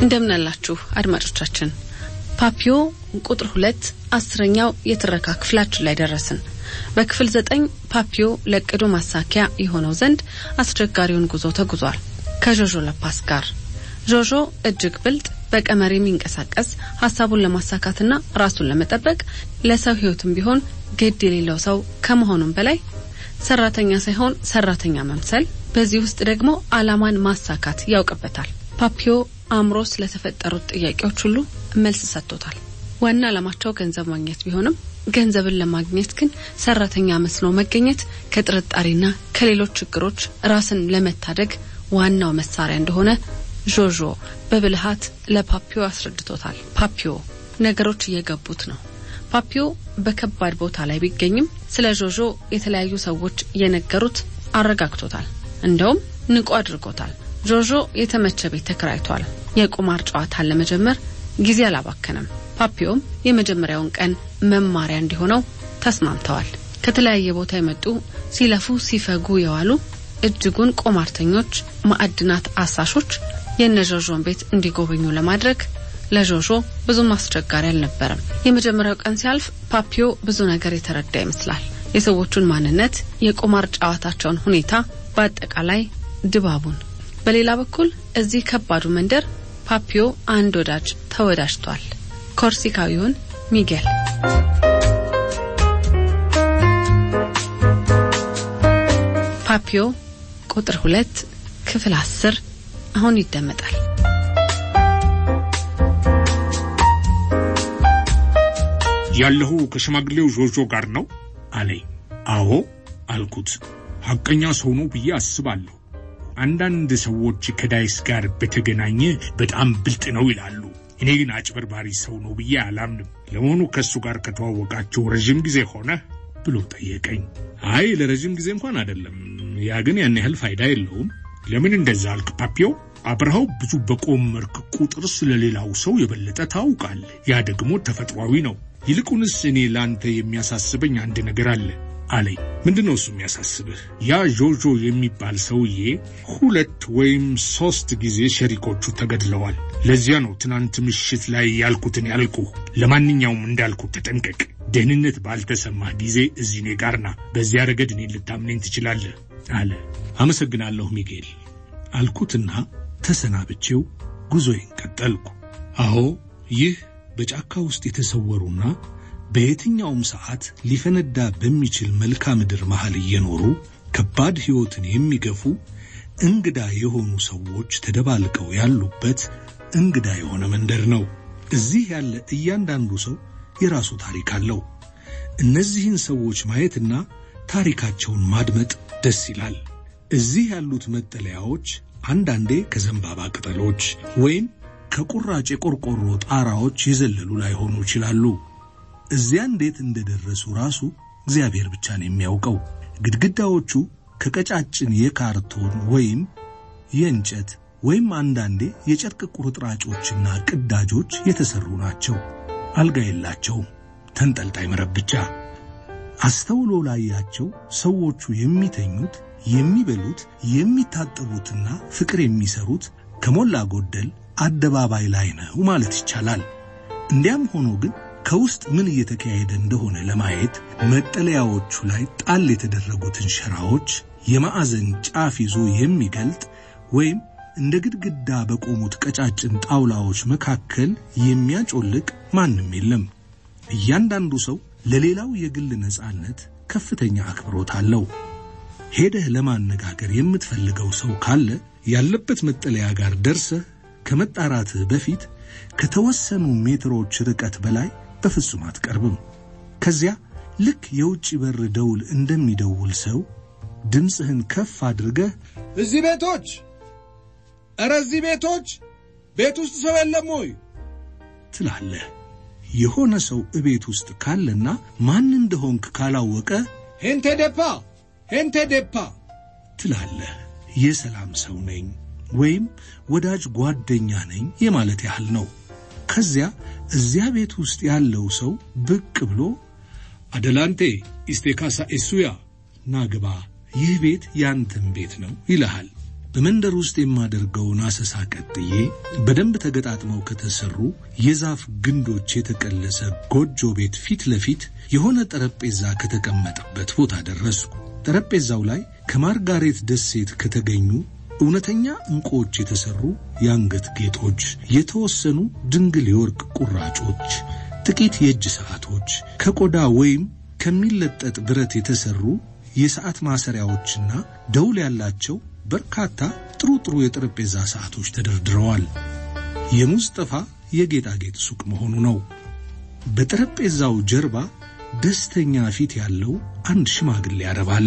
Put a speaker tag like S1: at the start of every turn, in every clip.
S1: እንደምናላችሁ አድማጮቻችን ፓፒዮ ቁጥር ሁለት አስረኛው የትረካ ክፍላችን ላይ ደረስን። በክፍል ዘጠኝ ፓፒዮ ለእቅዱ ማሳኪያ የሆነው ዘንድ አስቸጋሪውን ጉዞ ተጉዟል ከዦዦ ለፓስ ጋር። ዦዦ እጅግ ብልጥ፣ በቀመር የሚንቀሳቀስ ሀሳቡን ለማሳካትና ራሱን ለመጠበቅ ለሰው ሕይወትም ቢሆን ግድ የሌለው ሰው ከመሆኑም በላይ ሰራተኛ ሳይሆን ሰራተኛ መምሰል፣ በዚህ ውስጥ ደግሞ አላማን ማሳካት ያውቅበታል። ፓፒዮ አእምሮ ስለተፈጠሩት ጥያቄዎች ሁሉ መልስ ሰጥቶታል። ዋና ዓላማቸው ገንዘብ ማግኘት ቢሆንም ገንዘብን ለማግኘት ግን ሰራተኛ መስሎ መገኘት ከጥርጣሬና ከሌሎች ችግሮች ራስን ለመታደግ ዋናው መሳሪያ እንደሆነ ዦዦ በብልሃት ለፓፒዮ አስረድቶታል። ፓፒዮ ነገሮች እየገቡት ነው። ፓፒዮ በከባድ ቦታ ላይ ቢገኝም ስለ ዦዦ የተለያዩ ሰዎች የነገሩት አረጋግቶታል። እንደውም ንቁ አድርጎታል። ዦዦ የተመቸ ቤት ተከራይቷል። የቁማር ጨዋታን ለመጀመር ጊዜ አላባከነም። ፓፒዮም የመጀመሪያውን ቀን መማሪያ እንዲሆነው ተስማምተዋል። ከተለያየ ቦታ የመጡ ሲለፉ ሲፈጉ የዋሉ እጅጉን ቆማርተኞች፣ ማዕድናት አሳሾች የነዦዦን ቤት እንዲጎበኙ ለማድረግ ለዦዦ ብዙም አስቸጋሪ አልነበረም። የመጀመሪያው ቀን ሲያልፍ ፓፒዮ ብዙ ነገር የተረዳ ይመስላል። የሰዎቹን ማንነት፣ የቁማር ጨዋታቸውን ሁኔታ፣ በአጠቃላይ ድባቡን። በሌላ በኩል እዚህ ከባዱ መንደር ፓፒዮ አንድ ወዳጅ ተወዳጅቷል። ኮርሲካዊውን ሚጌል። ፓፒዮ ቁጥር ሁለት ክፍል አስር አሁን ይደመጣል።
S2: ያለሁ ከሽማግሌው ዦዦ ጋር ነው አለኝ። አዎ አልኩት። ሐቀኛ ሰው ነው ብዬ አስባለሁ። አንዳንድ ሰዎች ከዳይስ ጋር በተገናኘ በጣም ብልጥ ነው ይላሉ። እኔ ግን አጭበርባሪ ሰው ነው ብዬ አላምንም። ለመሆኑ ከእሱ ጋር ከተዋወቃቸው ረዥም ጊዜ ሆነ ብሎ ጠየቀኝ። አይ ለረዥም ጊዜ እንኳን አይደለም። ያ ግን ያን ያህል ፋይዳ የለውም። ለምን እንደዛ አልክ ፓፒዮ? አብረሃው ብዙ በቆመርክ ቁጥር ስለሌላው ሰው የበለጠ ታውቃለህ። ያ ደግሞ ተፈጥሯዊ ነው። ይልቁንስ እኔ ለአንተ የሚያሳስበኝ አንድ ነገር አለ አለኝ። ምንድን ነው እሱ የሚያሳስብህ? ያ ዦዦ የሚባል ሰውዬ ሁለት ወይም ሶስት ጊዜ ሸሪኮቹ ተገድለዋል። ለዚያ ነው ትናንት ምሽት ላይ ያልኩትን ያልኩህ። ለማንኛውም እንዳልኩት ተጠንቀቅ። ደህንነት ባልተሰማህ ጊዜ እዚህ እኔ ጋር ና። በዚያ ረገድ እኔን ልታምነኝ ትችላለህ አለ። አመሰግናለሁ ሚጌል አልኩትና ተሰናብቼው ጉዞዬን ቀጠልኩ። አዎ ይህ በጫካ ውስጥ የተሰወሩና በየትኛውም ሰዓት ሊፈነዳ በሚችል መልክዓ ምድር መሃል እየኖሩ ከባድ ሕይወትን የሚገፉ እንግዳ የሆኑ ሰዎች ተደባልቀው ያሉበት እንግዳ የሆነ መንደር ነው። እዚህ ያለ እያንዳንዱ ሰው የራሱ ታሪክ አለው። እነዚህን ሰዎች ማየትና ታሪካቸውን ማድመጥ ደስ ይላል። እዚህ ያሉት መጠለያዎች አንዳንዴ ከዘንባባ ቅጠሎች ወይም ከቁራጭ የቆርቆሮ ጣራዎች የዘለሉ ላይሆኑ ይችላሉ። እዚያ እንዴት እንደደረሱ ራሱ እግዚአብሔር ብቻ ነው የሚያውቀው። ግድግዳዎቹ ከቀጫጭን የካርቶን ወይም የእንጨት ወይም አንዳንዴ የጨርቅ ቁርጥራጮችና ቅዳጆች የተሰሩ ናቸው። አልጋ የላቸውም፣ ተንጠልጣይ መረብ ብቻ። አስተውሎ ላያቸው ሰዎቹ የሚተኙት፣ የሚበሉት፣ የሚታጠቡትና ፍቅር የሚሰሩት ከሞላ ጎደል አደባባይ ላይ ነው ማለት ይቻላል። እንዲያም ሆኖ ግን ከውስጥ ምን እየተካሄደ እንደሆነ ለማየት መጠለያዎቹ ላይ ጣል የተደረጉትን ሸራዎች የማዕዘን ጫፍ ይዞ የሚገልጥ ወይም እንደ ግድግዳ በቆሙት ቀጫጭን ጣውላዎች መካከል የሚያጮልቅ ማንም የለም። እያንዳንዱ ሰው ለሌላው የግል ነጻነት ከፍተኛ አክብሮት አለው። ሄደህ ለማነጋገር የምትፈልገው ሰው ካለ ያለበት መጠለያ ጋር ደርሰህ ከመጣራትህ በፊት ከተወሰኑ ሜትሮች ርቀት በላይ በፍጹም አትቀርብም። ከዚያ ልክ የውጭ በር ደውል እንደሚደውል ሰው ድምፅህን ከፍ አድርገህ
S3: እዚህ ቤቶች፣ ኧረ እዚህ ቤቶች፣ ቤት ውስጥ ሰው የለም ወይ
S2: ትላለህ። የሆነ ሰው እቤት ውስጥ ካለና ማን እንደሆንክ ካላወቀ
S3: ሄንቴ ዴፓ፣ ሄንቴ ዴፓ
S2: ትላለህ። የሰላም ሰው ነኝ ወይም ወዳጅ ጓደኛ ነኝ የማለት ያህል ነው። ከዚያ እዚያ ቤት ውስጥ ያለው ሰው ብቅ ብሎ አደላንቴ ኢስቴካሳ ኤሱያ ናግባ፣ ይህ ቤት ያንተን ቤት ነው ይልሃል።
S4: በመንደር ውስጥ የማደርገውን አሰሳ ቀጥዬ በደንብ ተገጣጥመው ከተሰሩ የዛፍ ግንዶች የተቀለሰ ጎጆ ቤት ፊት ለፊት የሆነ ጠረጴዛ ከተቀመጠበት ቦታ ደረስኩ። ጠረጴዛው ላይ ከማርጋሬት ደሴት ከተገኙ እውነተኛ ዕንቁዎች የተሰሩ የአንገት ጌጦች፣ የተወሰኑ ድንግል የወርቅ ቁራጮች፣ ጥቂት የእጅ ሰዓቶች፣ ከቆዳ ወይም ከሚለጠጥ ብረት የተሰሩ የሰዓት ማሰሪያዎችና ደውል ያላቸው በርካታ ጥሩ ጥሩ የጠረጴዛ ሰዓቶች ተደርድረዋል። የሙስጠፋ የጌጣጌጥ ሱቅ መሆኑ ነው። በጠረጴዛው ጀርባ ደስተኛ ፊት ያለው አንድ ሽማግሌ አረብ አለ።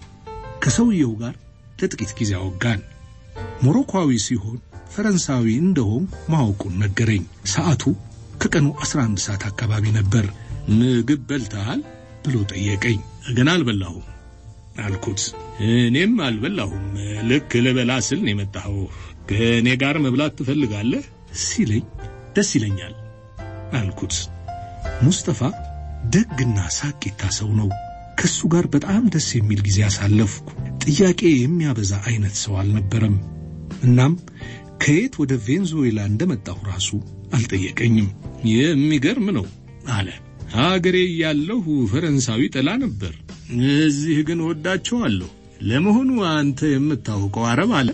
S4: ከሰውየው ጋር ለጥቂት ጊዜ አወጋን። ሞሮኳዊ ሲሆን ፈረንሳዊ እንደሆን ማወቁን ነገረኝ። ሰዓቱ ከቀኑ 11 ሰዓት አካባቢ ነበር። ምግብ በልተሃል ብሎ ጠየቀኝ። ገና አልበላሁም አልኩት። እኔም አልበላሁም። ልክ ልበላ ስል ነው የመጣኸው። ከእኔ ጋር መብላት ትፈልጋለህ ሲለኝ ደስ ይለኛል አልኩት። ሙስጠፋ ደግና ሳቂታ ሰው ነው። ከሱ ጋር በጣም ደስ የሚል ጊዜ አሳለፍኩ። ጥያቄ የሚያበዛ አይነት ሰው አልነበረም። እናም ከየት ወደ ቬንዙዌላ እንደመጣሁ ራሱ አልጠየቀኝም። የሚገርም ነው አለ። አገሬ እያለሁ ፈረንሳዊ ጠላ ነበር፣ እዚህ ግን ወዳቸዋለሁ። ለመሆኑ አንተ የምታውቀው አረብ አለ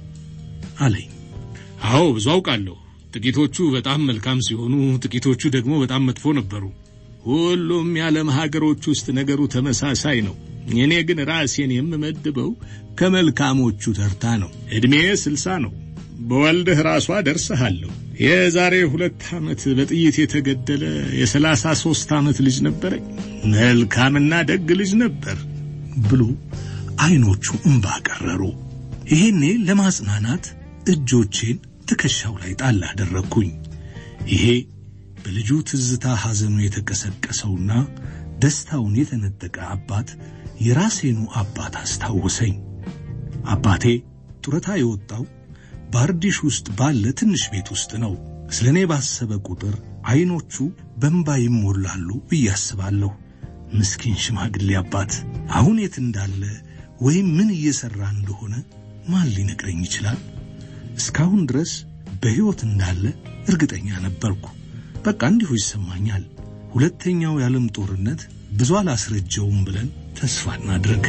S4: አለኝ። አዎ ብዙ አውቃለሁ። ጥቂቶቹ በጣም መልካም ሲሆኑ፣ ጥቂቶቹ ደግሞ በጣም መጥፎ ነበሩ። ሁሉም የዓለም ሀገሮች ውስጥ ነገሩ ተመሳሳይ ነው። እኔ ግን ራሴን የምመድበው ከመልካሞቹ ተርታ ነው። ዕድሜ ስልሳ ነው። በወልድህ ራሷ ደርሰሃለሁ። የዛሬ ሁለት ዓመት በጥይት የተገደለ የሰላሳ ሦስት ዓመት ልጅ ነበረኝ። መልካምና ደግ ልጅ ነበር ብሎ ዐይኖቹ እምባ ቀረሩ። ይሄኔ ለማጽናናት እጆቼን ትከሻው ላይ ጣል አደረግኩኝ። ይሄ በልጁ ትዝታ ሐዘኑ የተቀሰቀሰውና ደስታውን የተነጠቀ አባት የራሴኑ አባት አስታወሰኝ። አባቴ ጡረታ የወጣው ባርዲሽ ውስጥ ባለ ትንሽ ቤት ውስጥ ነው። ስለ እኔ ባሰበ ቁጥር ዐይኖቹ በእንባ ይሞላሉ ብዬ አስባለሁ። ምስኪን ሽማግሌ አባት አሁን የት እንዳለ ወይም ምን እየሠራ እንደሆነ ማን ሊነግረኝ ይችላል? እስካሁን ድረስ በሕይወት እንዳለ እርግጠኛ ነበርኩ። በቃ እንዲሁ ይሰማኛል። ሁለተኛው የዓለም ጦርነት ብዙ አላስረጀውም ብለን ተስፋ እናድርግ።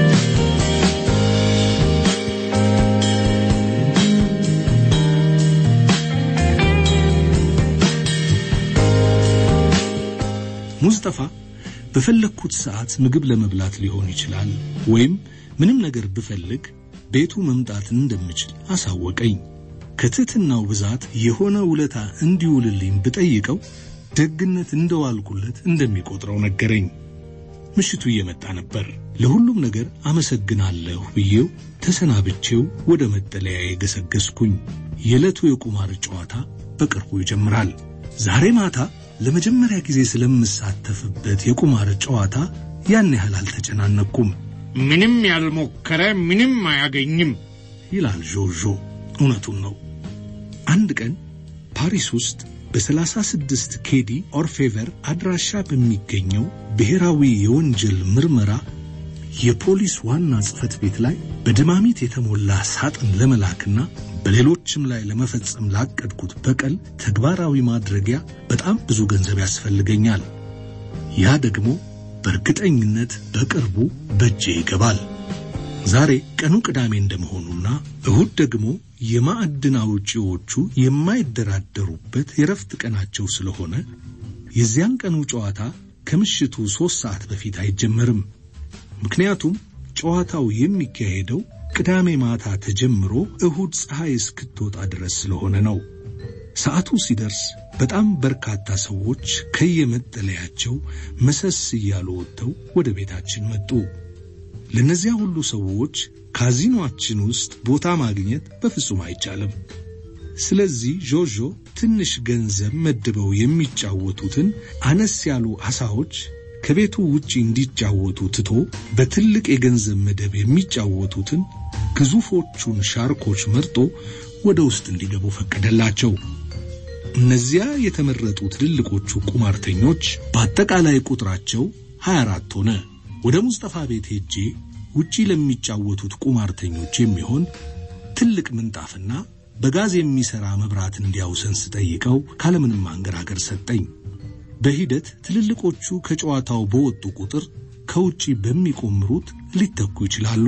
S4: ሙስጠፋ በፈለግኩት ሰዓት ምግብ ለመብላት ሊሆን ይችላል፣ ወይም ምንም ነገር ብፈልግ ቤቱ መምጣት እንደምችል አሳወቀኝ። ከትሕትናው ብዛት የሆነ ውለታ እንዲውልልኝ ብጠይቀው ደግነት እንደዋልኩለት እንደሚቆጥረው ነገረኝ። ምሽቱ እየመጣ ነበር። ለሁሉም ነገር አመሰግናለሁ ብዬው ተሰናብቼው ወደ መጠለያ የገሰገስኩኝ። የዕለቱ የቁማር ጨዋታ በቅርቡ ይጀምራል። ዛሬ ማታ ለመጀመሪያ ጊዜ ስለምሳተፍበት የቁማር ጨዋታ ያን ያህል አልተጨናነቅኩም።
S2: ምንም ያልሞከረ ምንም አያገኝም
S4: ይላል ዦዦ። እውነቱን ነው። አንድ ቀን ፓሪስ ውስጥ በሰላሳ ስድስት ኬዲ ኦርፌቨር አድራሻ በሚገኘው ብሔራዊ የወንጀል ምርመራ የፖሊስ ዋና ጽሕፈት ቤት ላይ በድማሚት የተሞላ ሳጥን ለመላክና በሌሎችም ላይ ለመፈጸም ላቀድኩት በቀል ተግባራዊ ማድረጊያ በጣም ብዙ ገንዘብ ያስፈልገኛል። ያ ደግሞ በእርግጠኝነት በቅርቡ በእጄ ይገባል። ዛሬ ቀኑ ቅዳሜ እንደመሆኑና እሁድ ደግሞ የማዕድን አውጪዎቹ የማይደራደሩበት የረፍት ቀናቸው ስለሆነ የዚያን ቀኑ ጨዋታ ከምሽቱ ሦስት ሰዓት በፊት አይጀመርም። ምክንያቱም ጨዋታው የሚካሄደው ቅዳሜ ማታ ተጀምሮ እሁድ ፀሐይ እስክትወጣ ድረስ ስለሆነ ነው። ሰዓቱ ሲደርስ በጣም በርካታ ሰዎች ከየመጠለያቸው መሰስ እያሉ ወጥተው ወደ ቤታችን መጡ። ለእነዚያ ሁሉ ሰዎች ካዚኖአችን ውስጥ ቦታ ማግኘት በፍጹም አይቻልም። ስለዚህ ዦዦ ትንሽ ገንዘብ መድበው የሚጫወቱትን አነስ ያሉ አሳዎች ከቤቱ ውጪ እንዲጫወቱ ትቶ በትልቅ የገንዘብ መደብ የሚጫወቱትን ግዙፎቹን ሻርኮች መርጦ ወደ ውስጥ እንዲገቡ ፈቀደላቸው። እነዚያ የተመረጡ ትልልቆቹ ቁማርተኞች በአጠቃላይ ቁጥራቸው 24 ሆነ። ወደ ሙስጠፋ ቤት ሄጄ ውጪ ለሚጫወቱት ቁማርተኞች የሚሆን ትልቅ ምንጣፍና በጋዝ የሚሰራ መብራት እንዲያውሰን ስጠይቀው ካለምንም አንገራገር ሰጠኝ። በሂደት ትልልቆቹ ከጨዋታው በወጡ ቁጥር ከውጪ በሚቆምሩት ሊተኩ ይችላሉ።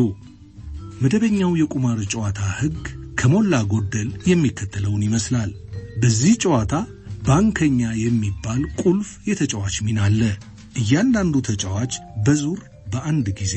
S4: መደበኛው የቁማር ጨዋታ ሕግ ከሞላ ጎደል የሚከተለውን ይመስላል። በዚህ ጨዋታ ባንከኛ የሚባል ቁልፍ የተጫዋች ሚና አለ። እያንዳንዱ ተጫዋች በዙር በአንድ ጊዜ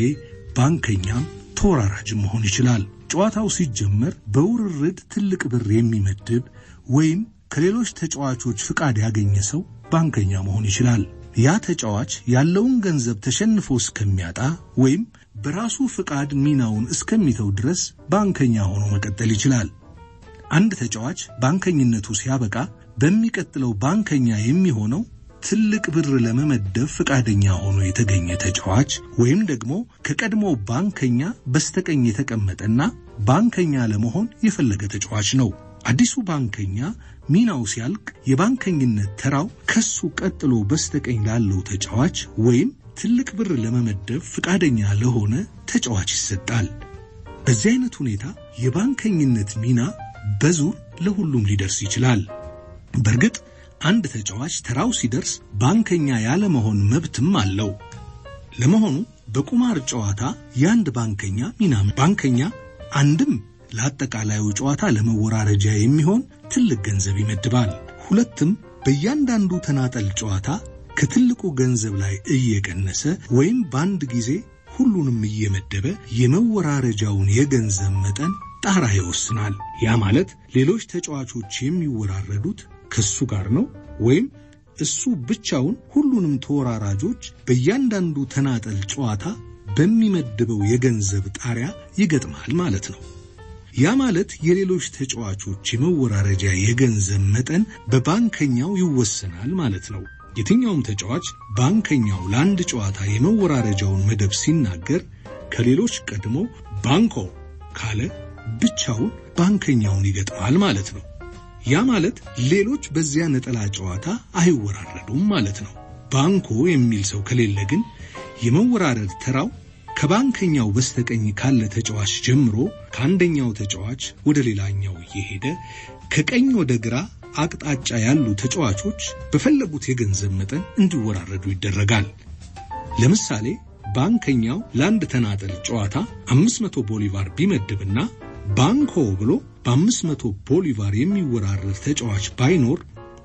S4: ባንከኛም ተወራራጅም መሆን ይችላል። ጨዋታው ሲጀመር በውርርድ ትልቅ ብር የሚመድብ ወይም ከሌሎች ተጫዋቾች ፍቃድ ያገኘ ሰው ባንከኛ መሆን ይችላል። ያ ተጫዋች ያለውን ገንዘብ ተሸንፎ እስከሚያጣ ወይም በራሱ ፍቃድ ሚናውን እስከሚተው ድረስ ባንከኛ ሆኖ መቀጠል ይችላል። አንድ ተጫዋች ባንከኝነቱ ሲያበቃ በሚቀጥለው ባንከኛ የሚሆነው ትልቅ ብር ለመመደብ ፈቃደኛ ሆኖ የተገኘ ተጫዋች ወይም ደግሞ ከቀድሞ ባንከኛ በስተቀኝ የተቀመጠና ባንከኛ ለመሆን የፈለገ ተጫዋች ነው። አዲሱ ባንከኛ ሚናው ሲያልቅ የባንከኝነት ተራው ከሱ ቀጥሎ በስተቀኝ ላለው ተጫዋች ወይም ትልቅ ብር ለመመደብ ፈቃደኛ ለሆነ ተጫዋች ይሰጣል። በዚህ አይነት ሁኔታ የባንከኝነት ሚና በዙር ለሁሉም ሊደርስ ይችላል። በእርግጥ አንድ ተጫዋች ተራው ሲደርስ ባንከኛ ያለመሆን መብትም አለው። ለመሆኑ በቁማር ጨዋታ የአንድ ባንከኛ ሚና ባንከኛ አንድም ለአጠቃላዩ ጨዋታ ለመወራረጃ የሚሆን ትልቅ ገንዘብ ይመድባል። ሁለትም በእያንዳንዱ ተናጠል ጨዋታ ከትልቁ ገንዘብ ላይ እየቀነሰ ወይም በአንድ ጊዜ ሁሉንም እየመደበ የመወራረጃውን የገንዘብ መጠን ጣራ ይወስናል። ያ ማለት ሌሎች ተጫዋቾች የሚወራረዱት ከሱ ጋር ነው ወይም እሱ ብቻውን ሁሉንም ተወራራጆች በእያንዳንዱ ተናጠል ጨዋታ በሚመድበው የገንዘብ ጣሪያ ይገጥማል ማለት ነው። ያ ማለት የሌሎች ተጫዋቾች የመወራረጃ የገንዘብ መጠን በባንከኛው ይወሰናል ማለት ነው። የትኛውም ተጫዋች ባንከኛው ለአንድ ጨዋታ የመወራረጃውን መደብ ሲናገር ከሌሎች ቀድሞ ባንኮ ካለ ብቻውን ባንከኛውን ይገጥማል ማለት ነው። ያ ማለት ሌሎች በዚያ ነጠላ ጨዋታ አይወራረዱም ማለት ነው። ባንኮ የሚል ሰው ከሌለ ግን የመወራረድ ተራው ከባንከኛው በስተቀኝ ካለ ተጫዋች ጀምሮ ከአንደኛው ተጫዋች ወደ ሌላኛው እየሄደ ከቀኝ ወደ ግራ አቅጣጫ ያሉ ተጫዋቾች በፈለጉት የገንዘብ መጠን እንዲወራረዱ ይደረጋል። ለምሳሌ ባንከኛው ለአንድ ተናጠል ጨዋታ 500 ቦሊቫር ቢመድብና ባንኮ ብሎ በ500 ቦሊቫር የሚወራረድ ተጫዋች ባይኖር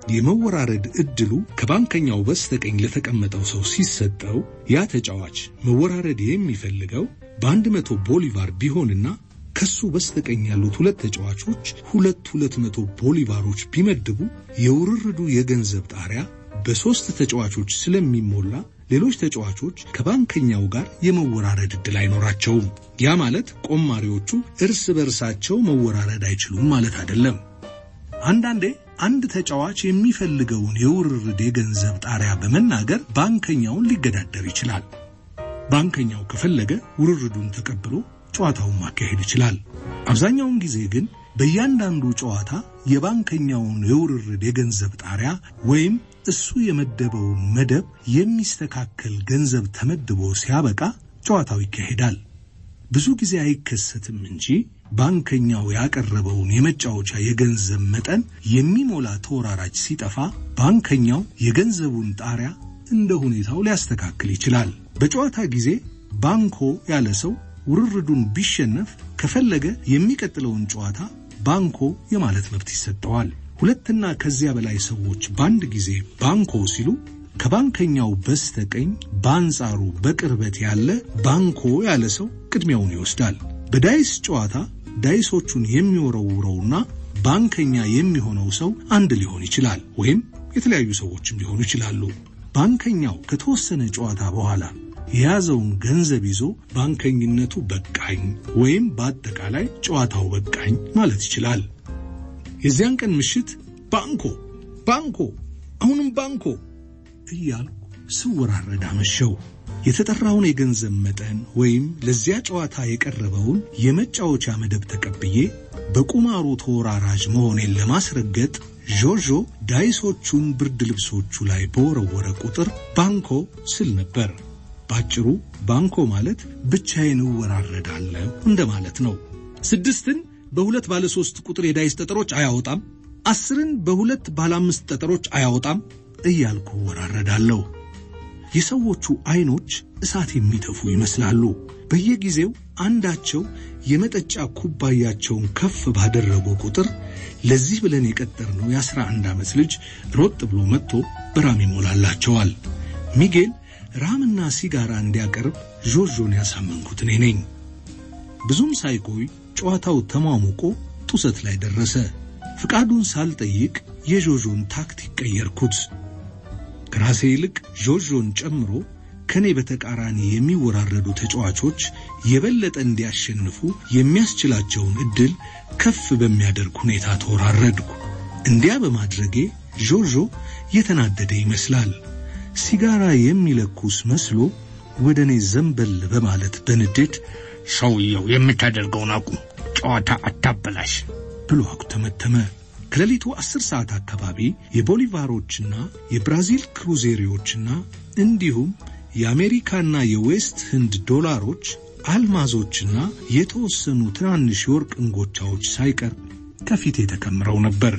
S4: የመወራረድ ዕድሉ ከባንከኛው በስተቀኝ ለተቀመጠው ሰው ሲሰጠው ያ ተጫዋች መወራረድ የሚፈልገው በአንድ መቶ ቦሊቫር ቢሆንና ከሱ በስተቀኝ ያሉት ሁለት ተጫዋቾች ሁለት ሁለት መቶ ቦሊቫሮች ቢመድቡ የውርርዱ የገንዘብ ጣሪያ በሦስት ተጫዋቾች ስለሚሞላ ሌሎች ተጫዋቾች ከባንከኛው ጋር የመወራረድ ዕድል አይኖራቸውም። ያ ማለት ቆማሪዎቹ እርስ በርሳቸው መወራረድ አይችሉም ማለት አይደለም። አንዳንዴ አንድ ተጫዋች የሚፈልገውን የውርርድ የገንዘብ ጣሪያ በመናገር ባንከኛውን ሊገዳደር ይችላል። ባንከኛው ከፈለገ ውርርዱን ተቀብሎ ጨዋታውን ማካሄድ ይችላል። አብዛኛውን ጊዜ ግን በእያንዳንዱ ጨዋታ የባንከኛውን የውርርድ የገንዘብ ጣሪያ ወይም እሱ የመደበውን መደብ የሚስተካከል ገንዘብ ተመድቦ ሲያበቃ ጨዋታው ይካሄዳል። ብዙ ጊዜ አይከሰትም እንጂ ባንከኛው ያቀረበውን የመጫወቻ የገንዘብ መጠን የሚሞላ ተወራራጅ ሲጠፋ ባንከኛው የገንዘቡን ጣሪያ እንደ ሁኔታው ሊያስተካክል ይችላል። በጨዋታ ጊዜ ባንኮ ያለ ሰው ውርርዱን ቢሸነፍ ከፈለገ የሚቀጥለውን ጨዋታ ባንኮ የማለት መብት ይሰጠዋል። ሁለትና ከዚያ በላይ ሰዎች በአንድ ጊዜ ባንኮ ሲሉ ከባንከኛው በስተቀኝ በአንጻሩ በቅርበት ያለ ባንኮ ያለ ሰው ቅድሚያውን ይወስዳል። በዳይስ ጨዋታ ዳይሶቹን የሚወረውረውና ባንከኛ የሚሆነው ሰው አንድ ሊሆን ይችላል፣ ወይም የተለያዩ ሰዎችም ሊሆኑ ይችላሉ። ባንከኛው ከተወሰነ ጨዋታ በኋላ የያዘውን ገንዘብ ይዞ ባንከኝነቱ በቃኝ ወይም በአጠቃላይ ጨዋታው በቃኝ ማለት ይችላል። የዚያን ቀን ምሽት ባንኮ ባንኮ አሁንም ባንኮ እያልኩ ስወራረድ አመሸው። የተጠራውን የገንዘብ መጠን ወይም ለዚያ ጨዋታ የቀረበውን የመጫወቻ መደብ ተቀብዬ በቁማሩ ተወራራጅ መሆኔን ለማስረገጥ ዦዦ ዳይሶቹን ብርድ ልብሶቹ ላይ በወረወረ ቁጥር ባንኮ ስል ነበር። ባጭሩ ባንኮ ማለት ብቻዬን እወራረዳለሁ እንደማለት ነው። ስድስትን በሁለት ባለ ሶስት ቁጥር የዳይስ ጠጠሮች አያወጣም፣ አስርን በሁለት ባለ አምስት ጠጠሮች አያወጣም እያልኩ ወራረዳለሁ። የሰዎቹ አይኖች እሳት የሚተፉ ይመስላሉ። በየጊዜው አንዳቸው የመጠጫ ኩባያቸውን ከፍ ባደረጉ ቁጥር ለዚህ ብለን የቀጠርነው የአስራ አንድ ዓመት ልጅ ሮጥ ብሎ መጥቶ በራም ይሞላላቸዋል። ሚጌል ራምና ሲጋራ እንዲያቀርብ ዦዦን ያሳመንኩት እኔ ነኝ። ብዙም ሳይቆይ ጨዋታው ተሟሙቆ ጡሰት ላይ ደረሰ። ፍቃዱን ሳልጠይቅ የዦዦን ታክቲክ ቀየርኩት። ከራሴ ይልቅ ዦዦን ጨምሮ ከኔ በተቃራኒ የሚወራረዱ ተጫዋቾች የበለጠ እንዲያሸንፉ የሚያስችላቸውን ዕድል ከፍ በሚያደርግ ሁኔታ ተወራረድኩ። እንዲያ በማድረጌ ዦዦ የተናደደ ይመስላል። ሲጋራ የሚለኩስ መስሎ ወደ እኔ ዘንበል በማለት በንዴት
S2: ሰውየው የምታደርገውን አቁም፣ ጨዋታ አታበላሽ
S4: ብሎ አኩተመተመ። ከሌሊቱ አስር ሰዓት አካባቢ የቦሊቫሮችና የብራዚል ክሩዜሪዎችና እንዲሁም የአሜሪካና የዌስት ህንድ ዶላሮች፣ አልማዞችና የተወሰኑ ትናንሽ የወርቅ እንጎቻዎች ሳይቀር ከፊቴ ተከምረው ነበር።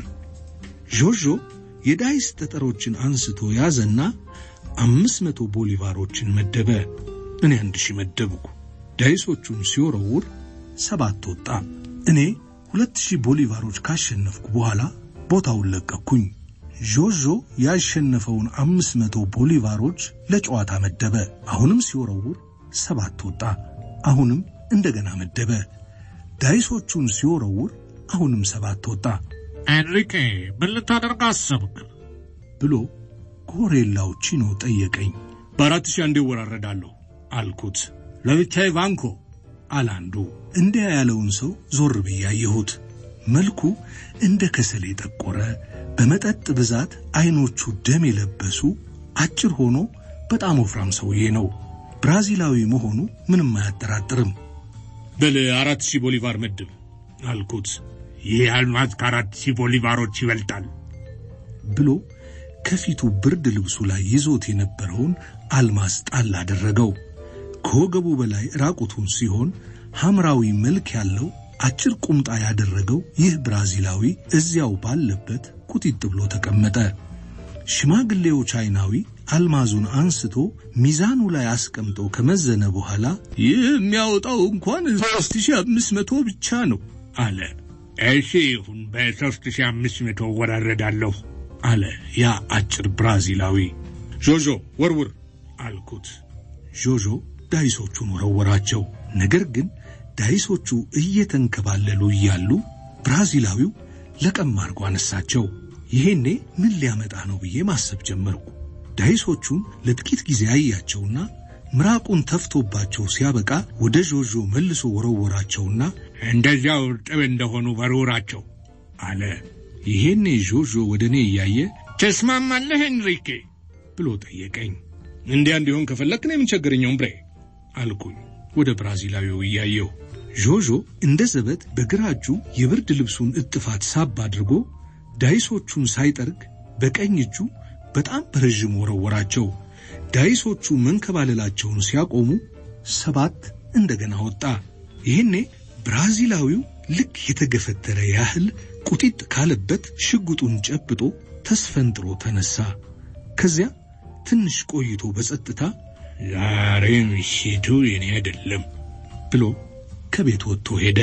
S4: ዦዦ የዳይስ ጠጠሮችን አንስቶ ያዘና አምስት መቶ ቦሊቫሮችን መደበ። እኔ አንድ ሺህ መደብኩ። ዳይሶቹን ሲወረውር ሰባት ወጣ። እኔ ሁለት ሺህ ቦሊቫሮች ካሸነፍኩ በኋላ ቦታውን ለቀኩኝ። ዦዦ ያሸነፈውን አምስት መቶ ቦሊቫሮች ለጨዋታ መደበ። አሁንም ሲወረውር ሰባት ወጣ። አሁንም እንደገና መደበ። ዳይሶቹን ሲወረውር አሁንም ሰባት ወጣ።
S2: ኤንሪኬ ምን ልታደርግ አሰብክ?
S4: ብሎ ጎሬላው ቺኖ ጠየቀኝ።
S2: በአራት ሺህ አንዴ እወራረዳለሁ አልኩት። ለብቻዬ ባንኮ
S4: አለ አንዱ። እንዲያ ያለውን ሰው ዞር ብዬ አየሁት። መልኩ እንደ ከሰል የጠቆረ በመጠጥ ብዛት አይኖቹ ደም የለበሱ አጭር ሆኖ በጣም ወፍራም ሰውዬ ነው። ብራዚላዊ መሆኑ ምንም አያጠራጥርም።
S2: በል አራት ሺህ ቦሊቫር መድብ አልኩት። ይህ አልማዝ ከአራት ሺህ ቦሊቫሮች ይበልጣል
S4: ብሎ ከፊቱ ብርድ ልብሱ ላይ ይዞት የነበረውን አልማዝ ጣል አደረገው። ከወገቡ በላይ ራቁቱን ሲሆን ሐምራዊ መልክ ያለው አጭር ቁምጣ ያደረገው ይህ ብራዚላዊ እዚያው ባለበት ቁጢጥ ብሎ ተቀመጠ። ሽማግሌው ቻይናዊ አልማዙን አንስቶ ሚዛኑ ላይ አስቀምጦ ከመዘነ በኋላ ይህ የሚያወጣው እንኳን ሦስት ሺህ አምስት መቶ ብቻ ነው አለ።
S2: እሺ ይሁን፣ በሦስት ሺህ አምስት መቶ እወራረዳለሁ
S4: አለ ያ አጭር ብራዚላዊ።
S2: ዦዦ ወርውር
S4: አልኩት። ዦዦ ዳይሶቹን ወረወራቸው። ነገር ግን ዳይሶቹ እየተንከባለሉ እያሉ ብራዚላዊው ለቀም አድርጎ አነሳቸው። ይሄኔ ምን ሊያመጣ ነው ብዬ ማሰብ ጀመርኩ። ዳይሶቹን ለጥቂት ጊዜ አያቸውና ምራቁን ተፍቶባቸው ሲያበቃ ወደ ዦዦ መልሶ ወረወራቸውና
S2: እንደዚያው እርጥብ እንደሆኑ ወርውራቸው
S4: አለ። ይሄኔ ዦዦ ወደ እኔ እያየ
S2: ተስማማለህ ኤንሪኬ
S4: ብሎ ጠየቀኝ።
S2: እንዲያ እንዲሆን ከፈለክ ነው የምንቸግርኛውም ብሬ
S4: አልኩኝ ወደ ብራዚላዊው እያየሁ። ዦዦ እንደ ዘበት በግራ እጁ የብርድ ልብሱን እጥፋት ሳብ አድርጎ ዳይሶቹን ሳይጠርግ በቀኝ እጁ በጣም በረዥም ወረወራቸው። ዳይሶቹ መንከባለላቸውን ሲያቆሙ ሰባት እንደገና ወጣ። ይህኔ ብራዚላዊው ልክ የተገፈተረ ያህል ቁጢጥ ካለበት ሽጉጡን ጨብጦ ተስፈንጥሮ ተነሳ። ከዚያ ትንሽ ቆይቶ በጸጥታ
S2: ዛሬ ምሽቱ የኔ አይደለም
S4: ብሎ ከቤት ወጥቶ ሄደ።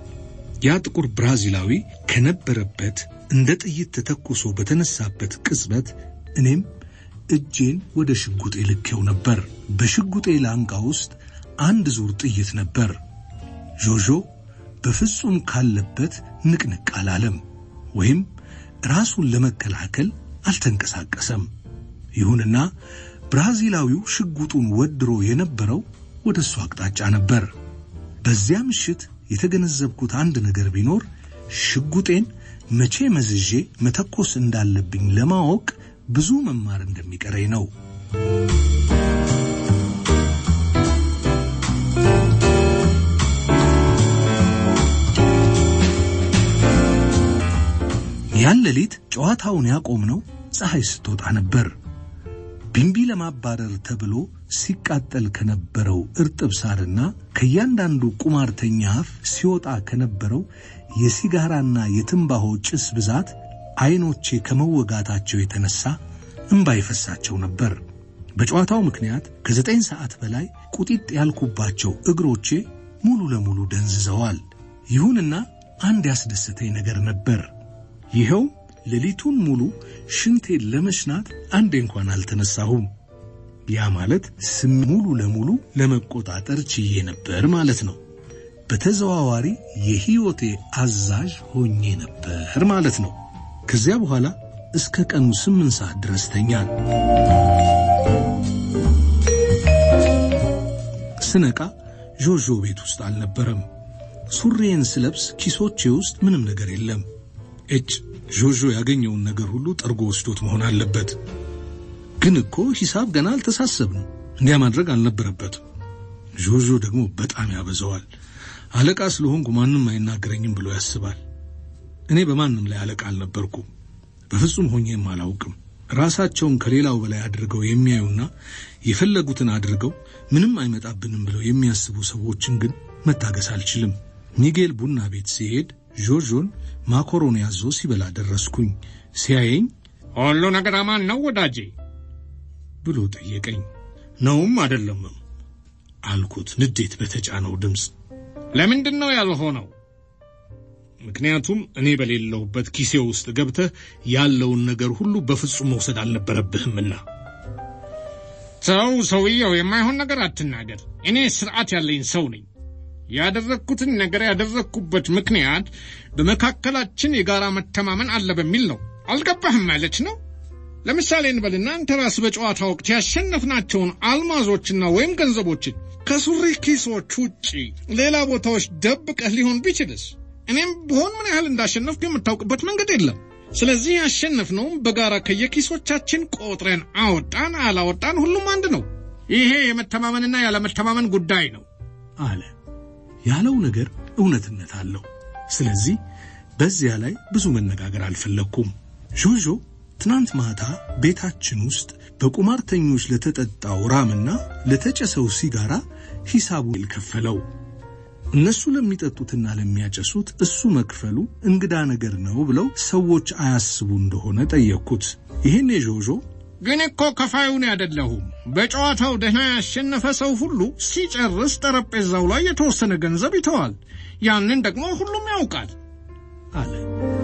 S4: ያ ጥቁር ብራዚላዊ ከነበረበት እንደ ጥይት ተተኩሶ በተነሳበት ቅጽበት እኔም እጄን ወደ ሽጉጤ ልኬው ነበር። በሽጉጤ ላንቃ ውስጥ አንድ ዙር ጥይት ነበር። ዦዦ በፍጹም ካለበት ንቅንቅ አላለም፣ ወይም ራሱን ለመከላከል አልተንቀሳቀሰም። ይሁንና ብራዚላዊው ሽጉጡን ወድሮ የነበረው ወደ እሱ አቅጣጫ ነበር። በዚያ ምሽት የተገነዘብኩት አንድ ነገር ቢኖር ሽጉጤን መቼ መዝዤ መተኮስ እንዳለብኝ ለማወቅ ብዙ መማር እንደሚቀረኝ ነው። ያን ሌሊት ጨዋታውን ያቆምነው ፀሐይ ስትወጣ ነበር። ቢንቢ ለማባረር ተብሎ ሲቃጠል ከነበረው እርጥብ ሳርና ከእያንዳንዱ ቁማርተኛ አፍ ሲወጣ ከነበረው የሲጋራና የትንባሆ ጭስ ብዛት አይኖቼ ከመወጋታቸው የተነሳ እምባ ይፈሳቸው ነበር። በጨዋታው ምክንያት ከዘጠኝ ሰዓት በላይ ቁጢጥ ያልኩባቸው እግሮቼ ሙሉ ለሙሉ ደንዝዘዋል። ይሁንና አንድ ያስደሰተኝ ነገር ነበር። ይኸው ሌሊቱን ሙሉ ሽንቴን ለመሽናት አንዴ እንኳን አልተነሳሁም። ያ ማለት ስም ሙሉ ለሙሉ ለመቆጣጠር ችዬ ነበር ማለት ነው። በተዘዋዋሪ የሕይወቴ አዛዥ ሆኜ ነበር ማለት ነው። ከዚያ በኋላ እስከ ቀኑ ስምንት ሰዓት ድረስ ተኛን። ስነቃ ዦዦ ቤት ውስጥ አልነበረም። ሱሬን ስለብስ ኪሶቼ ውስጥ ምንም ነገር የለም። እጭ ዦዦ ያገኘውን ነገር ሁሉ ጠርጎ ወስዶት መሆን አለበት። ግን እኮ ሂሳብ ገና አልተሳሰብንም። እንዲያ ማድረግ አልነበረበትም። ዦዦ ደግሞ በጣም ያበዛዋል። አለቃ ስለሆንኩ ማንም አይናገረኝም ብሎ ያስባል። እኔ በማንም ላይ አለቃ አልነበርኩም። በፍጹም ሆኜም አላውቅም። ራሳቸውን ከሌላው በላይ አድርገው የሚያዩና የፈለጉትን አድርገው ምንም አይመጣብንም ብለው የሚያስቡ ሰዎችን ግን መታገስ አልችልም። ሚጌል ቡና ቤት ሲሄድ ዦዦን ማኮሮኒ ያዞ ሲበላ ደረስኩኝ። ሲያየኝ
S2: ሁሉ ነገር አማን ነው ወዳጄ
S4: ብሎ ጠየቀኝ። ነውም አይደለምም አልኩት ንዴት በተጫነው ድምፅ።
S2: ለምንድን ነው ያልሆነው? ምክንያቱም እኔ በሌለሁበት ኪሴ ውስጥ ገብተህ ያለውን ነገር ሁሉ በፍጹም መውሰድ አልነበረብህምና። ሰው ሰውየው የማይሆን ነገር አትናገር። እኔ ስርዓት ያለኝ ሰው ነኝ። ያደረግኩትን ነገር ያደረግኩበት ምክንያት በመካከላችን የጋራ መተማመን አለ በሚል ነው። አልገባህም ማለት ነው። ለምሳሌ እንበልና አንተ ራስህ በጨዋታ ወቅት ያሸነፍናቸውን አልማዞችና ወይም ገንዘቦችን ከሱሪ ኪሶች ውጪ ሌላ ቦታዎች ደብቀህ ሊሆን ቢችልስ እኔም ብሆን ምን ያህል እንዳሸነፍኩ የምታውቅበት መንገድ የለም። ስለዚህ ያሸነፍነውም በጋራ ከየኪሶቻችን ቆጥረን አወጣን አላወጣን ሁሉም አንድ ነው። ይሄ የመተማመንና ያለመተማመን ጉዳይ ነው
S4: አለ። ያለው ነገር እውነትነት አለው። ስለዚህ በዚያ ላይ ብዙ መነጋገር አልፈለግኩም። ዦዦ ትናንት ማታ ቤታችን ውስጥ በቁማርተኞች ለተጠጣው ራምና ለተጨሰው ሲጋራ ሂሳቡን ከፈለው። እነሱ ለሚጠጡትና ለሚያጨሱት እሱ መክፈሉ እንግዳ ነገር ነው ብለው ሰዎች አያስቡ እንደሆነ ጠየቅኩት። ይህን ዦዦ
S2: ግን እኮ ከፋዩን አይደለሁም። በጨዋታው ደህና ያሸነፈ ሰው ሁሉ ሲጨርስ ጠረጴዛው ላይ የተወሰነ ገንዘብ ይተዋል። ያንን ደግሞ ሁሉም ያውቃል
S4: አለ።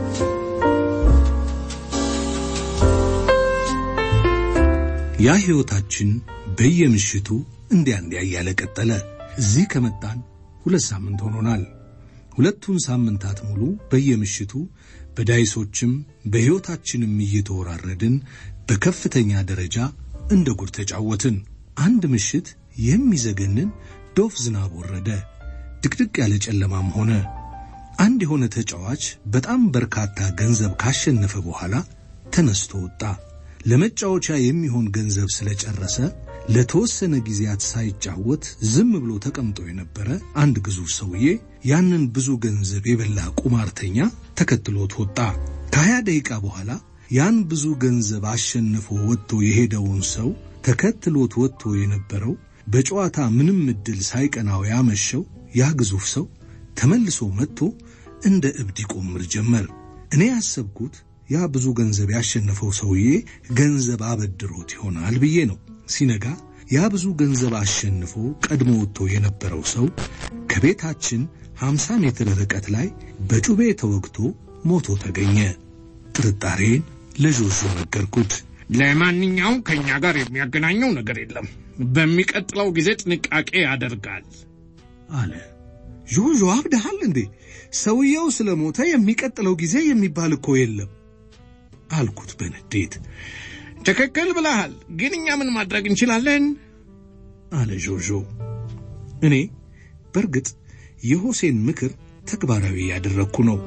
S4: ያ ሕይወታችን በየምሽቱ እንዲያ እንዲያ እያለ ቀጠለ። እዚህ ከመጣን ሁለት ሳምንት ሆኖናል። ሁለቱን ሳምንታት ሙሉ በየምሽቱ በዳይሶችም በሕይወታችንም እየተወራረድን በከፍተኛ ደረጃ እንደ ጉድ ተጫወትን። አንድ ምሽት የሚዘገንን ዶፍ ዝናብ ወረደ። ድቅድቅ ያለ ጨለማም ሆነ። አንድ የሆነ ተጫዋች በጣም በርካታ ገንዘብ ካሸነፈ በኋላ ተነስቶ ወጣ። ለመጫወቻ የሚሆን ገንዘብ ስለጨረሰ ለተወሰነ ጊዜያት ሳይጫወት ዝም ብሎ ተቀምጦ የነበረ አንድ ግዙፍ ሰውዬ ያንን ብዙ ገንዘብ የበላ ቁማርተኛ ተከትሎት ወጣ። ከሀያ ደቂቃ በኋላ ያን ብዙ ገንዘብ አሸንፎ ወጥቶ የሄደውን ሰው ተከትሎት ወጥቶ የነበረው በጨዋታ ምንም ዕድል ሳይቀናው ያመሸው ያ ግዙፍ ሰው ተመልሶ መጥቶ እንደ እብድ ይቆምር ጀመር። እኔ ያሰብኩት ያ ብዙ ገንዘብ ያሸነፈው ሰውዬ ገንዘብ አበድሮት ይሆናል ብዬ ነው። ሲነጋ ያ ብዙ ገንዘብ አሸንፎ ቀድሞ ወጥቶ የነበረው ሰው ከቤታችን 50 ሜትር ርቀት ላይ በጩቤ ተወግቶ ሞቶ ተገኘ። ጥርጣሬን ለዦዦ ነገርኩት።
S2: ለማንኛውም ከእኛ ጋር የሚያገናኘው ነገር የለም። በሚቀጥለው ጊዜ ጥንቃቄ ያደርጋል
S4: አለ።
S3: ዦዦ አብደሃል እንዴ? ሰውየው ስለ ሞተ የሚቀጥለው ጊዜ የሚባል እኮ የለም
S4: አልኩት በንዴት።
S2: ትክክል ብለሃል፣ ግን እኛ ምን ማድረግ እንችላለን?
S4: አለ ዦዦ። እኔ በእርግጥ የሆሴን ምክር ተግባራዊ ያደረግኩ ነው።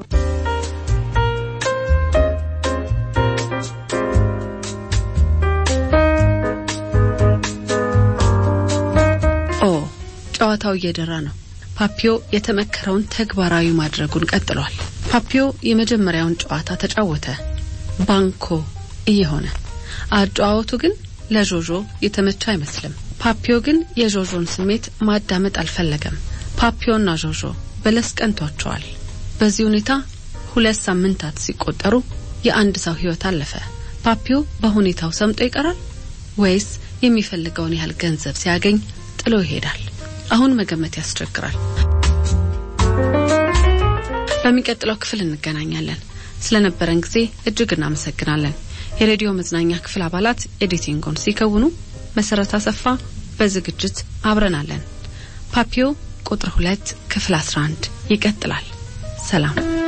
S1: ኦ ጨዋታው እየደራ ነው። ፓፒዮ የተመከረውን ተግባራዊ ማድረጉን ቀጥሏል። ፓፒዮ የመጀመሪያውን ጨዋታ ተጫወተ፣ ባንኮ እየሆነ አጨዋወቱ ግን ለዦዦ የተመቸ አይመስልም። ፓፒዮ ግን የዦዦን ስሜት ማዳመጥ አልፈለገም። ፓፒዮና ዦዦ በለስ ቀንቷቸዋል። በዚህ ሁኔታ ሁለት ሳምንታት ሲቆጠሩ የአንድ ሰው ሕይወት አለፈ። ፓፒዮ በሁኔታው ሰምጦ ይቀራል ወይስ የሚፈልገውን ያህል ገንዘብ ሲያገኝ ጥሎ ይሄዳል? አሁን መገመት ያስቸግራል። በሚቀጥለው ክፍል እንገናኛለን። ስለነበረን ጊዜ እጅግ እናመሰግናለን። የሬዲዮ መዝናኛ ክፍል አባላት ኤዲቲንጉን ሲከውኑ መሰረት አሰፋ በዝግጅት አብረናለን። ፓፒዮ ቁጥር ሁለት ክፍል 11 ይቀጥላል። ሰላም